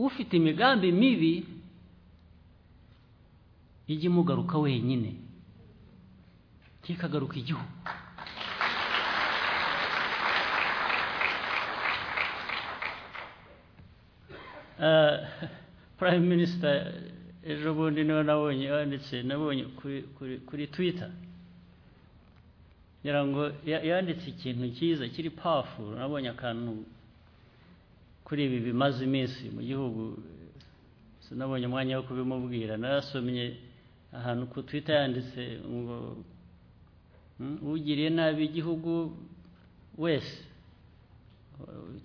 ufite imigambi mibi ijye imugaruka wenyine ntikagaruka igihugu prime minister ejo bundi niwe nabonye yanditse nabonye kuri twitter ngira ngo ya- yanditse ikintu cyiza kiri powerful nabonye akantu kuri ibi bimaze iminsi mu gihugu sinabonye umwanya wo kubimubwira narasomye ahantu ku twitter yanditse ngo "Hmm, ugiriye nabi igihugu wese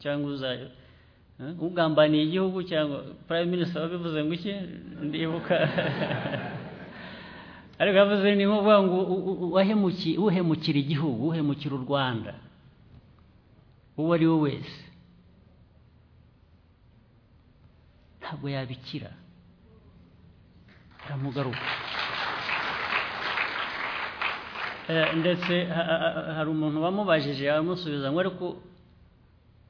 cyangwa uza- eh, ugambaniye igihugu cyangwa prime minister wabivuze ngo iki ndibuka ariko yavuze ni nk'uvuga ngo u- u- uwahemuki- uhemukira igihugu uhemukira u rwanda uwo ari we wese ntabwo yabikira aramugaruka Eh, ndetse ha- ha- ha- hari umuntu wamubajije amusubiza ngo ariko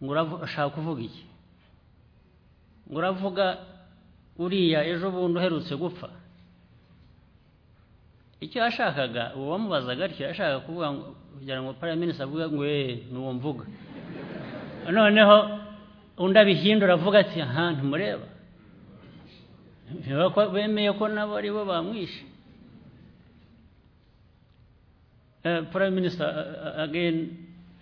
ngo uravu- ushaka kuvuga iki ngo uravuga uriya ejo bundi uherutse gupfa icyo yashakaga uwo wamubazaga atyo yashakaga kuvuga ngo kugira ngo paraminisita avuga ngo eee n'uwo mvuga noneho undi abihindura avuga ati aha ntimureba Ntibiba ko bemeye ko nabo ari bo bamwishe paraminisita ageni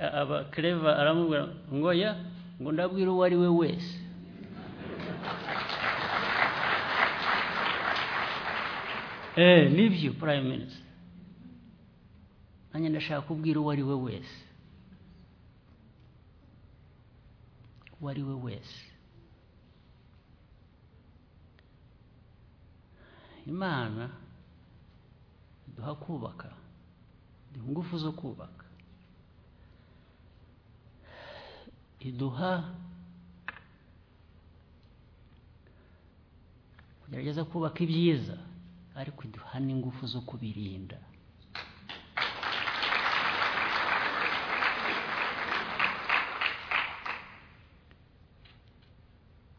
aba kereva aramubwira ngo ya ngo ndabwira uwo ari we wese eee nibyo prime minister nanjye ndashaka kubwira uwo ari we wese uwo ari we wese imana iduha kubaka iduha ingufu zo kubaka iduha kugerageza kubaka ibyiza ariko iduha n'ingufu zo kubirinda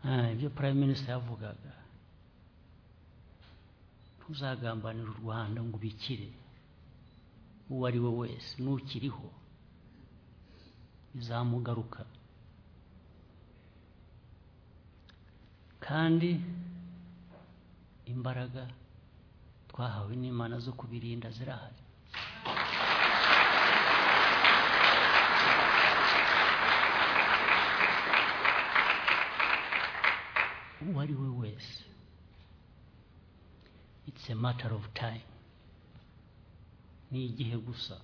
Ah, ibyo prime minister yavugaga ntuzagambanira u rwanda ngo ubikire uwo ari we wese nukiriho bizamugaruka kandi imbaraga twahawe n'imana zo kubirinda zirahari uwo ari we wese it's a matter of time ni igihe gusa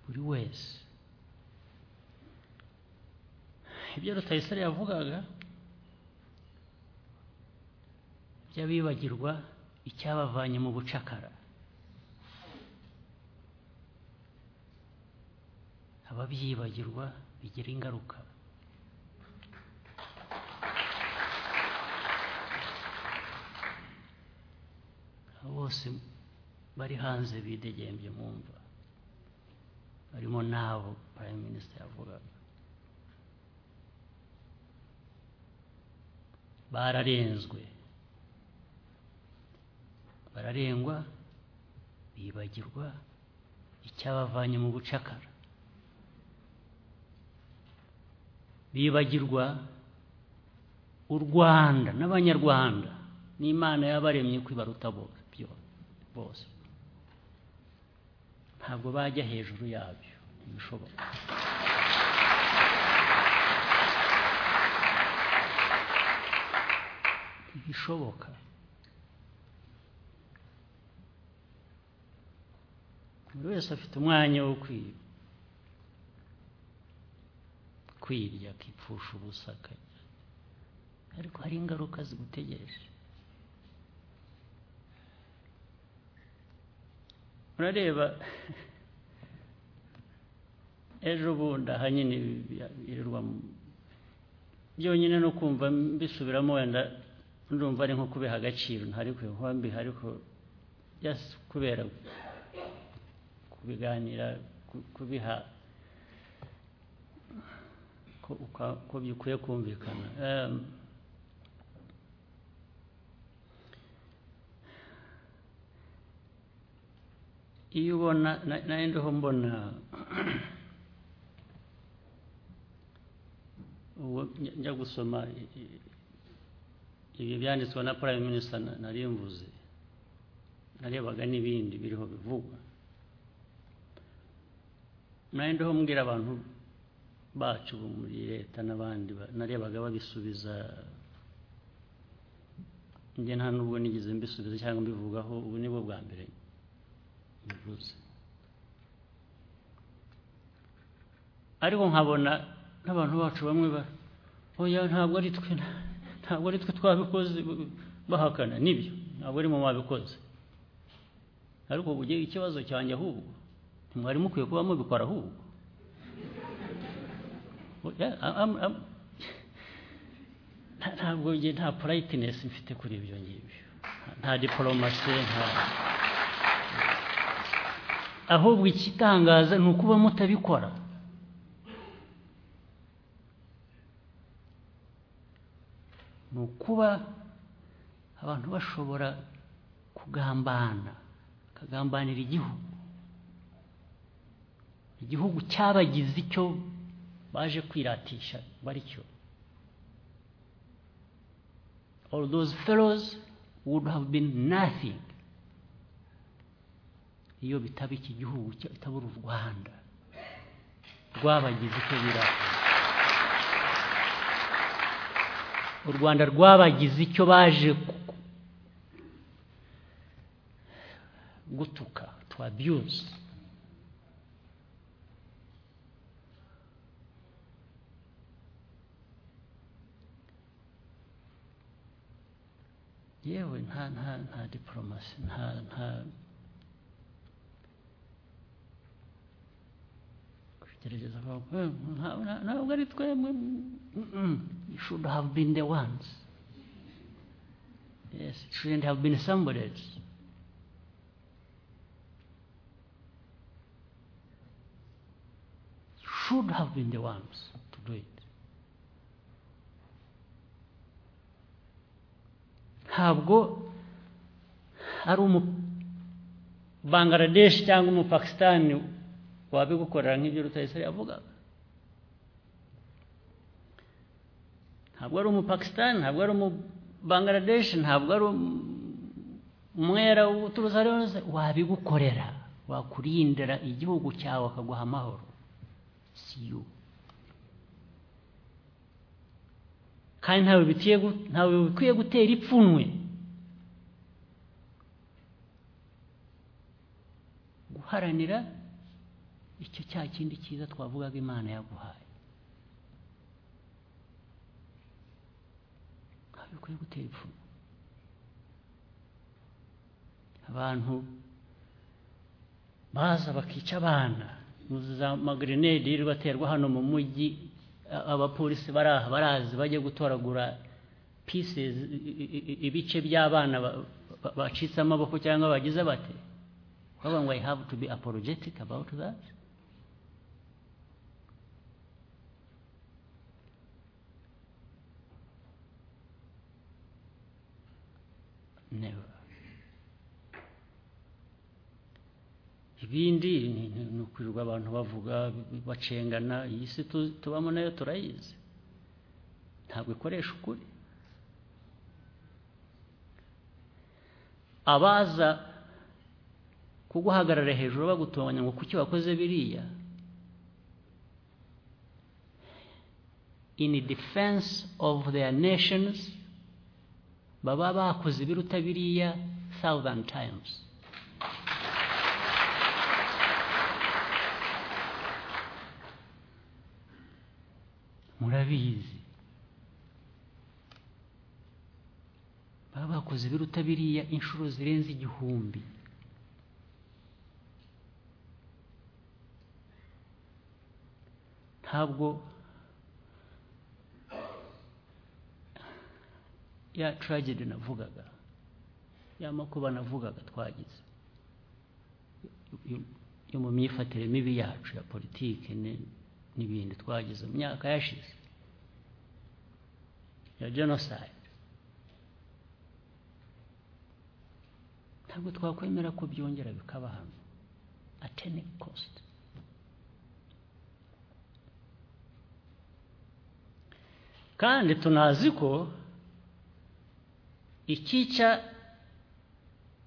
buri wese ibyo rutayisire yavugaga by'abibagirwa icyabavanye mu bucakara ababyibagirwa bigira ingaruka bose bari hanze bidegembye mu mva barimo n'abo prime minister yavugaga bararenzwe bararengwa bibagirwa icyabavanye mu bucakara bibagirwa u rwanda n'abanyarwanda n'imana yabaremye kwibaruta bose byo- bose ntabwo bajya hejuru yabyo ntibishoboka ntibishoboka buri wese afite umwanya wo kwi- kwirya akipfusha ubusa akarya. ariko hari ingaruka zigutegereje murareba ejo bundi aha nyine ibi bya- birirwa mu- byonyine no kumva mbisubiramo wenda ndumva ari nko kubiha agaciro ntari kubiha mbiha ariko just kubera kubiganira ku- kubiha ko uka- ko bikwiye kumvikana Em, iyo ubona na- nari ndiho mbona ubwo njya- njya gusoma i- i- ibi byanditswe na prime minister na- nari mvuze narebaga n'ibindi biriho bivugwa nari ndiho mbwira abantu bacu bo muri leta n'abandi ba- narebaga babisubiza njye nta nubwo nigeze mbisubiza cyangwa mbivugaho ubu ni bwo bwa mbere bivuze ariko nkabona n'abantu bacu bamwe ba oya ntabwo ari twe na- ntabwo ari twe twabikoze b- bahakana nibyo ntabwo ari mu babikoze ariko ubu ugiye ikibazo cyanjye ahubwo ntimwari mukwiye kuba mubikora ahubwo Oya, a- am- am- nta- ntabwo njye nta politenesi mfite kuri ibyo ngibyo nta diporomasi nta ahubwo ikitangaza ni ukuba mutabikora ni ukuba abantu bashobora kugambana bakagambanira igihugu igihugu cyabagize icyo baje kwiratisha baricyo all those fellows would have been nothing iyo bitaba iki gihugu kitabura u rwanda rwabagize icyo biratisha u rwanda rwabagize icyo baje ku- gutuka to abuse yewe nta nta nta diporomasi nta nta gerageza kuvuga, "Eh, nta- nta- ntabwo ari twemwe Mm-mm. you should have been the ones yes it shouldn't have been somebody else You should have been the ones to do it ntabwo ari umu Bangladesh cyangwa umupakisitani wabigukorera nk'ibyo Rutayisire yavugaga ntabwo ari umupakisitani ntabwo ari umubangaradeshi ntabwo ari umwera uturutse ari wese wabigukorera wakurindira igihugu cyawe akaguha amahoro si yo kandi ntawe bikwiye gu- ntawe bikwiye gutera ipfunwe guharanira icyo cya kindi cyiza twavugaga imana yaguhaye ntawe bikwiye gutera ipfunwe abantu baza bakica abana muzi za magrenade yirirwa aterwa hano mu mujyi a- abapolisi bari aha barazi bajya gutoragura pieces i- i- i- ibice by'abana ba- ba- bacitse amaboko cyangwa bagize bate bavuga ngo i have to be apologetic about that never ibindi ni ni- ni ukwirirwa abantu bavuga bacengana iyi si tu- tubamo nayo turayizi ntabwo ikoresha ukuri abaza kuguhagarara hejuru bagutonganya ngo kuki wakoze biriya in defense of their nations baba bakoze ibiruta biriya thousand times murabizi baba bakoze ibiruta biriya inshuro zirenze igihumbi ntabwo ya tragedy navugaga ya makuba navugaga twagize yo- yo mu myifatire mibi yacu ya politiki ni- n'ibindi twagize mu myaka yashize ya jenoside ntabwo twakwemera ko byongera bikaba hano at any cost kandi tunazi ko ikica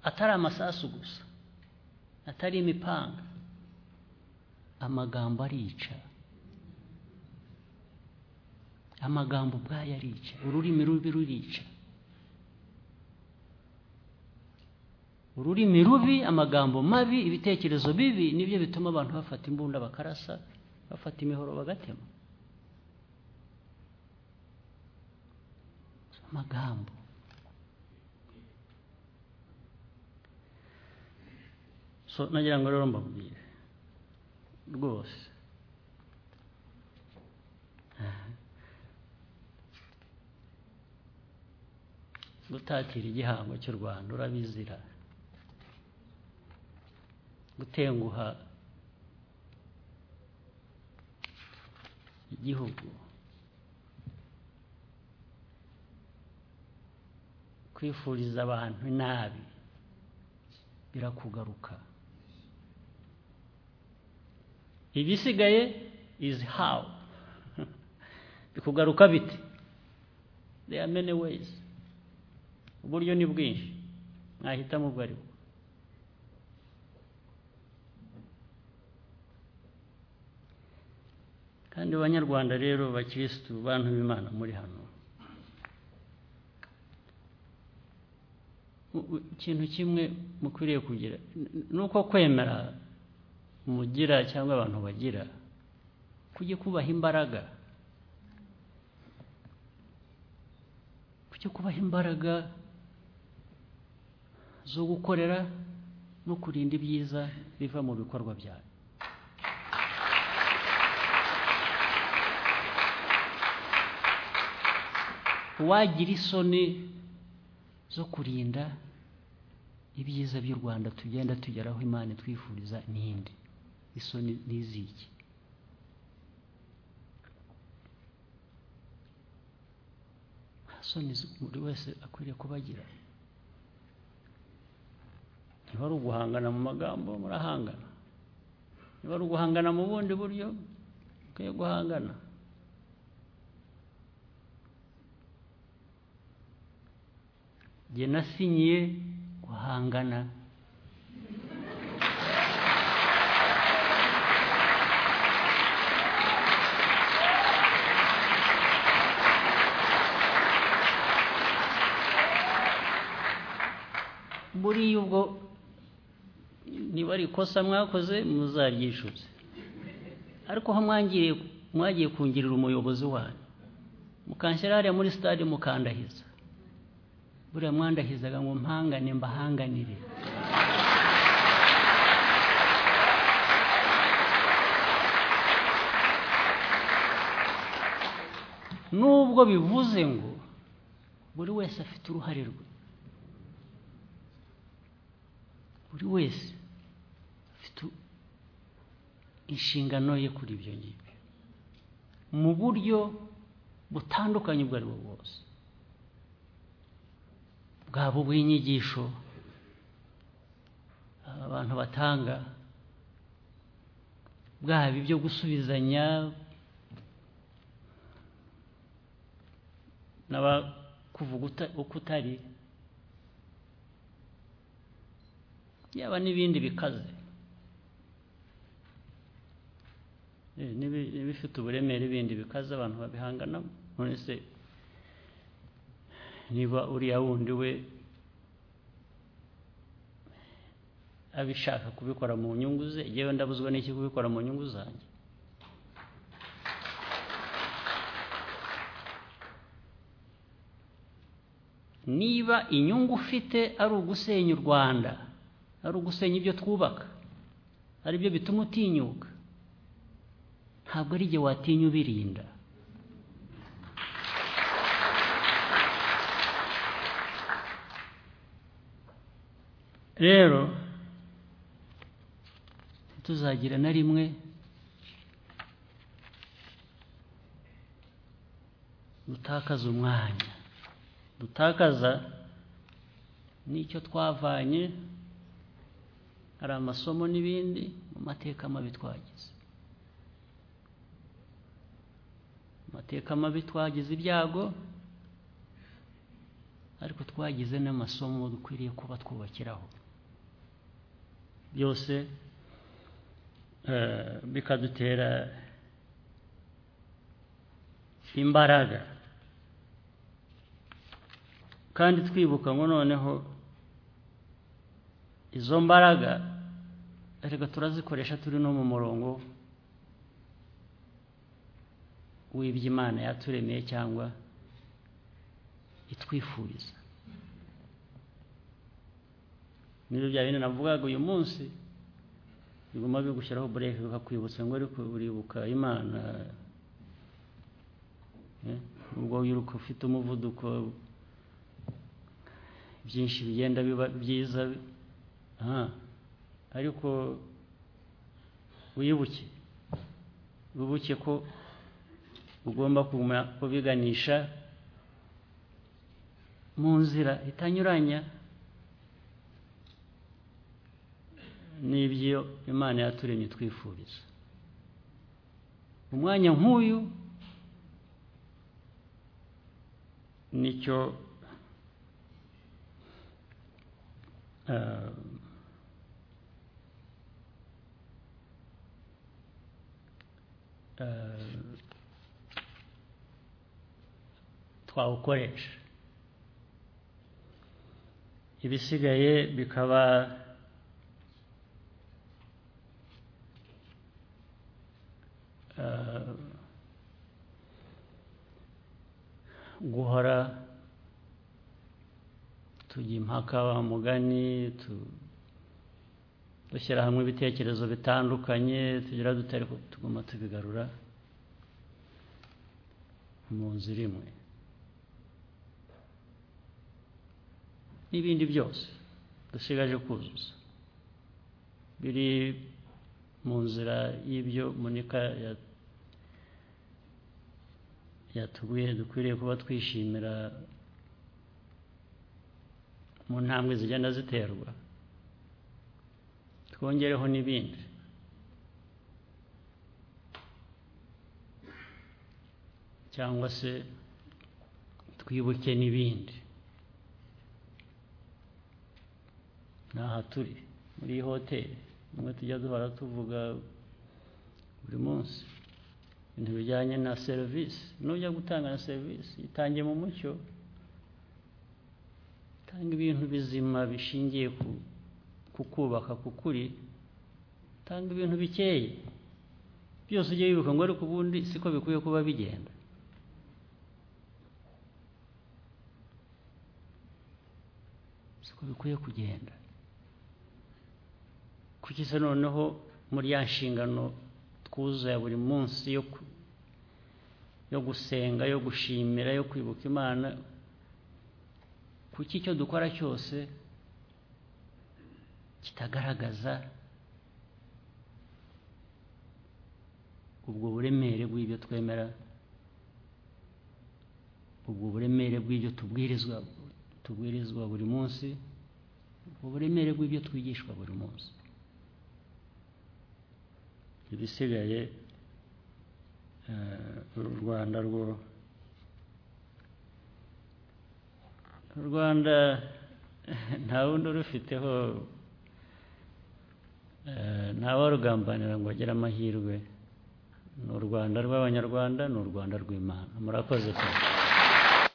atari amasasu gusa atari imipanga amagambo arica amagambo ubwayo arica ururimi rubi rurica ururimi rubi amagambo mabi ibitekerezo bibi nibyo bituma abantu bafata imbunda bakarasa bafata imihoro bagatema amagambo so nagira ngo rero mbabwire rwose gutatira igihango cy'u rwanda urabizira gutenguha igihugu kwifuriza abantu nabi birakugaruka ibisigaye izi hawu bikugaruka bite there are many ways uburyo ni bwinshi mwahitamo ubwo ari bwo kandi banyarwanda rero bakirisitu bantu b'imana muri hano ikintu kimwe mukwiriye kugira ni uko kwemera mugira cyangwa abantu bagira kujya kubaha imbaraga kujya kubaha imbaraga zo gukorera no kurinda ibyiza biva mu bikorwa byayo uwagira isoni zo kurinda ibyiza by'u rwanda tugenda tugeraho imana itwifuriza n'indi isoni n'iziki nta soni buri wese akwiriye kubagira niba ari uguhangana mu magambo murahangana niba ari uguhangana mu bundi buryo mukwiye guhangana njye nasinyiye guhangana buriya ubwo niba ari ikosa mwakoze muzaryishyuze ariko aho mwangiriye mwagiye kungirira umuyobozi wanyu mukanshyira hariya muri sitade mukandahiza buriya mwandahizaga ngo mpangane mbahanganire nubwo bivuze ngo buri wese afite uruhare rwe buri wese afite inshingano ye kuri ibyo ngibyo mu buryo butandukanye ubwo ari bwo bwose bwaba ubw'inyigisho abantu batanga bwaba ibyo gusubizanya n'abakuvuga uko utari yaba n'ibindi bikaze n'ibifite uburemere bindi bikaze abantu babihanganamo none se niba uriya wundi we abishaka kubikora mu nyungu ze yewe ndabuzwa n'iki kubikora mu nyungu zanjye niba inyungu ufite ari ugusenya u rwanda ari ugusenya ibyo twubaka ari byo bituma utinyuka ntabwo ari igihe watinya ubirinda rero tuzagira na rimwe dutakaza umwanya dutakaza n'icyo twavanye hari amasomo n'ibindi mu mateka mabi twagize mu mateka mabi twagize ibyago ariko twagize n'amasomo dukwiriye kuba twubakiraho byose eh, bikadutera imbaraga kandi twibuka ngo noneho izo mbaraga reka turazikoresha turi no mu murongo w'ibyo imana yaturemeye cyangwa itwifuriza n'ibyo bya bindi navugaga uyu munsi biguma bigushyiraho bureke bikakwibutsa ngo ariko uribuka imana eh, ubwo wiruka ufite umuvuduko byinshi bigenda biba byiza aha ariko wibuke wibuke ko ugomba kuguma kubiganisha mu nzira itanyuranya n'ibyo imana yaturemye twifuriza umwanya nk'uyu nicyo eh, eh, twawukoresha ibisigaye bikaba eh, guhora tujya impaka wa mugani tu- dushyira hamwe ibitekerezo bitandukanye tugira dute ariko tuguma tubigarura mu nzira imwe n'ibindi byose dusigaje kuzuza biri mu nzira y'ibyo munika ya- yatubwiye dukwiriye kuba twishimira mu ntambwe zigenda ziterwa twongereho n'ibindi cyangwa se twibuke n'ibindi n'aha turi muri iyi hoteli nimwe tujya duhora tuvuga buri munsi ibintu bijyanye na serivisi nujya gutanga na serivisi itange mu mucyo tanga ibintu bizima bishingiye ku kukubaka kukuri tanga ibintu bikeye byose ujye wibuka ngo ariko ubundi siko bikwiye kuba bigenda siko bikwiye kugenda kuki se noneho muri ya nshingano twuzuza ya buri munsi yo ku- yo gusenga yo gushimira yo kwibuka imana kuki icyo dukora cyose kitagaragaza ubwo buremere bw'ibyo twemera ubwo buremere bw'ibyo tubwirizwa tubwirizwa buri munsi ubwo buremere bw'ibyo twigishwa buri munsi ibisigaye eh, uru rwanda rwo u rwanda nta wundi urufiteho eh, ntawarugambanira ngo agire amahirwe ni u rwanda rw'abanyarwanda ni u rwanda rw'imana murakoze cyane